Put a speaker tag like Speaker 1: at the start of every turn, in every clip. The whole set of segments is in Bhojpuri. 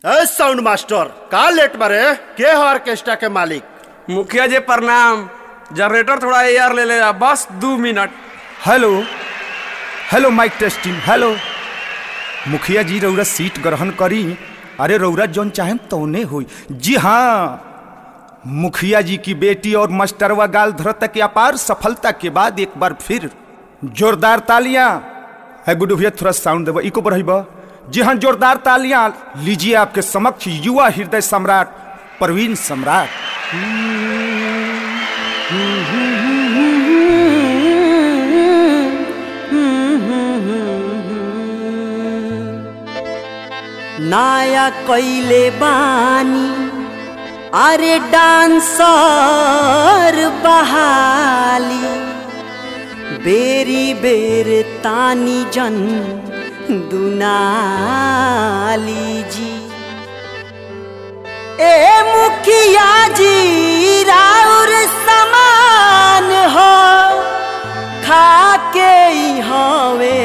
Speaker 1: ए साउंड मास्टर का लेट बारे के हो ऑर्केस्ट्रा के मालिक
Speaker 2: मुखिया जी प्रणाम जनरेटर थोड़ा एयर ले ले बस दू minute
Speaker 3: hello hello mic testing hello मुखिया जी रौरा सीट ग्रहण करी अरे रौरा जौन चाहेम तौने होई जी हाँ मुखिया जी की बेटी और मास्टरवा गाल धरता की अपार सफलता के बाद एक बार फिर जोरदार तालियां है गुड भैया थोड़ा साउंड देव इको बढ़ाइब जी हाँ जोरदार तालियां लीजिए आपके समक्ष युवा हृदय सम्राट प्रवीण सम्राट
Speaker 4: नाया कैले बानी अरे डांसर बहाली बेरी बेर तानी जन दुनाली जी ए मुखिया जी राउर समान हो खा के ही हवे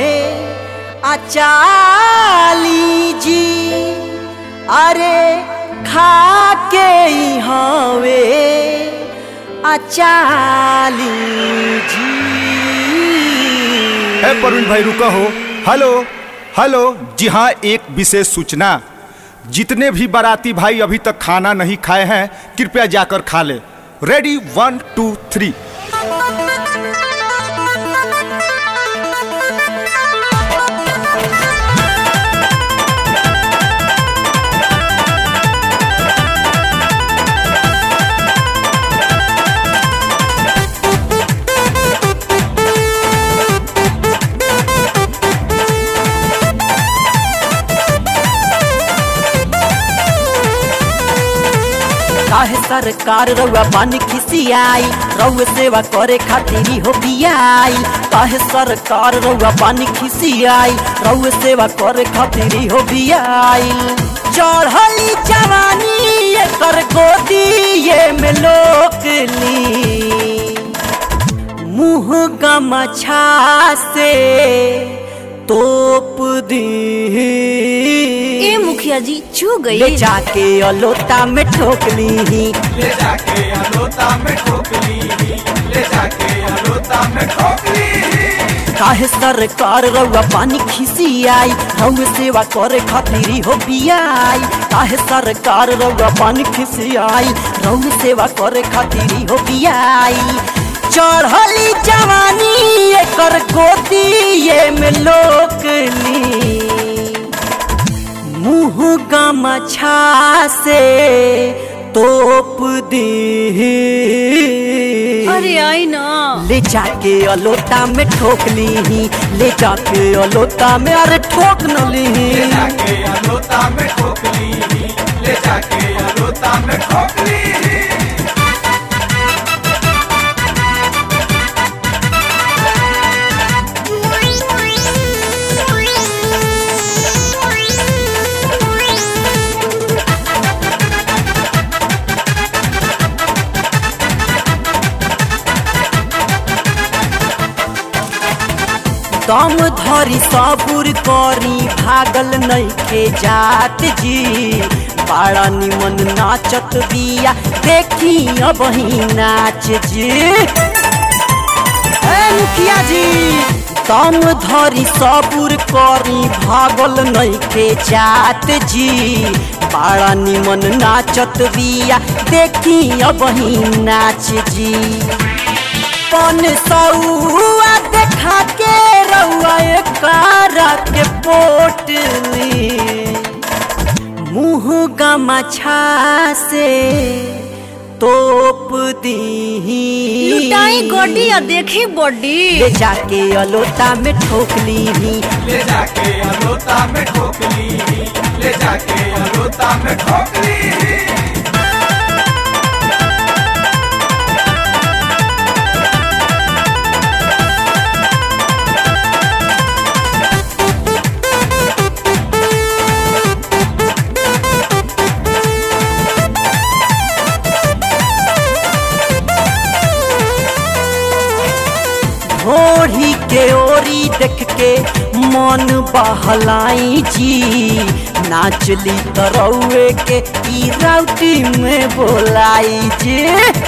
Speaker 4: अचाली जी अरे खा के ही हवे अचाली जी
Speaker 3: है प्रवीण भाई रुका हो हेलो हेलो जी हाँ एक विशेष सूचना जितने भी बाराती भाई अभी तक खाना नहीं खाए हैं कृपया जाकर खा ले रेडी वन टू थ्री
Speaker 4: काहे सरकार रउआ पानी खिसियाई रउआ सेवा करे खातिर ही हो बियाई काहे सरकार रउआ पानी खिसियाई रउआ सेवा करे खातिर ही हो बियाई चढ़ली जवानी एकर गोदी ये में लोकली मुँह गमछा से तोप दी
Speaker 5: ए मुखिया जी छू
Speaker 4: ले
Speaker 5: गई
Speaker 4: जाके अलोता में ठोक ली
Speaker 2: ले जाके अलोता में ठोकली ले जाके अलोता में ठोकली
Speaker 4: काहे सरकार रउआ पानी खिसी आई रउआ सेवा करे खातिर हो बियाई काहे सरकार रउआ पानी खिसी आई रउआ सेवा करे खातिर हो बियाई चढ़ली जवानी एकर गोदी ये में लोकली मुँह गमछा से तोप दी
Speaker 5: अरे आई ना
Speaker 4: ले जाके अलोता में ठोक ली ले जाके अलोता में अरे ठोक न ली
Speaker 2: जाके अलोता में ठोकली ले जाके अलोता में ठोकली
Speaker 4: दम धरी सबुर करी भागल नइखे जात जी बड़ा निमन नाचत बिया देखी अब ही नाच जी ए मुखिया जी दम धरी सबुर करी भागल नइखे जात जी बड़ा निमन नाचत बिया देखी अब ही नाच जी पन सौआ देखा के रउआ कारा के पोटली मुँह गमछा से तोप दी
Speaker 5: लुटाई गोडी और देखी बॉडी
Speaker 4: ले जाके अलोता में ठोक ली
Speaker 2: ले जाके अलोता में ठोकली ले जाके अलोता में ठोकली
Speaker 4: घोड़ी के ओरी देख के मन बहलाई जी नाचली तरौए के ई राउटी में बोलाई जी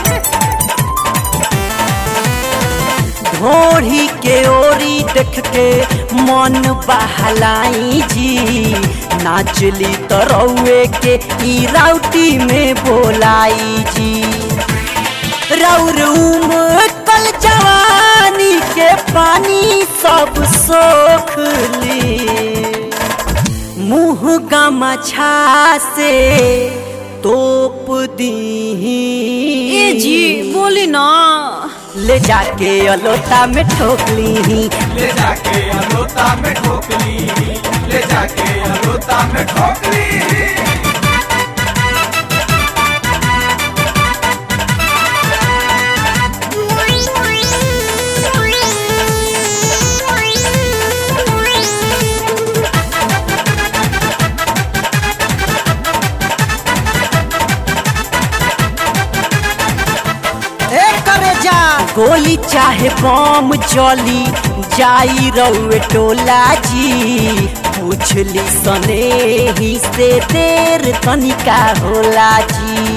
Speaker 4: घोड़ी के ओरी देख के मन बहलाई जी नाचली तरौए के ई राउटी में बोलाई जी रौर कल जवानी के पानी सब सोख ली मुँह गमछा से तोप दी
Speaker 5: ए जी बोली ना
Speaker 4: ले जाके अलोटा में ठोक ली
Speaker 2: ले जाके अलोता में ठोक ली ले जाके अलोता में ठोक ली
Speaker 4: गोली चाहे बम चली जाई रउए टोला जी पूछली सने ही से देर तनिका होला जी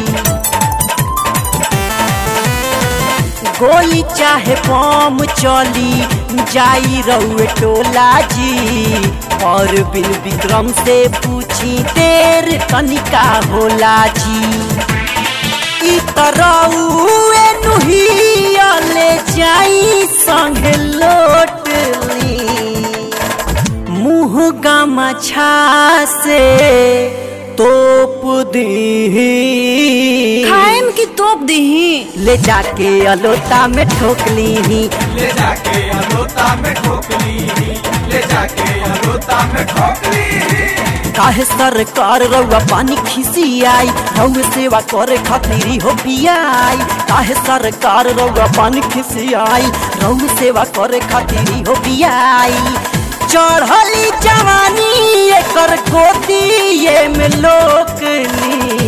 Speaker 4: गोली चाहे बम चली जाई रउए टोला जी और बिन विक्रम से पूछी देर तनिका होला जी ई तरौए नुहिया ले जाई संग लोट ली मुँह गमछा से तोप दी
Speaker 5: खाएम की तोप दीही
Speaker 4: ले जाके अलोता में ठोक ली
Speaker 2: ले जाके अलोता में ठोक ली ले जाके अलोता में ठोक ली
Speaker 4: काहे सरकार रउआ पानी खिसी आई रउए सेवा करे खातिर हो पियाई काहे सरकार रउआ पानी खिसी आई रउए सेवा करे खातिर हो पियाई चढ़ली जवानी एकर गोदी ये में लोकली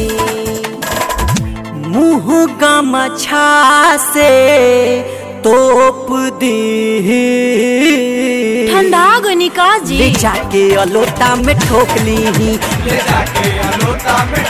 Speaker 4: मुँह गमछा से तोप दी
Speaker 5: ठंडा गनी का
Speaker 4: ले
Speaker 5: जी
Speaker 4: जाके अलोटा में ठोक ली
Speaker 2: ले जाके अलोता में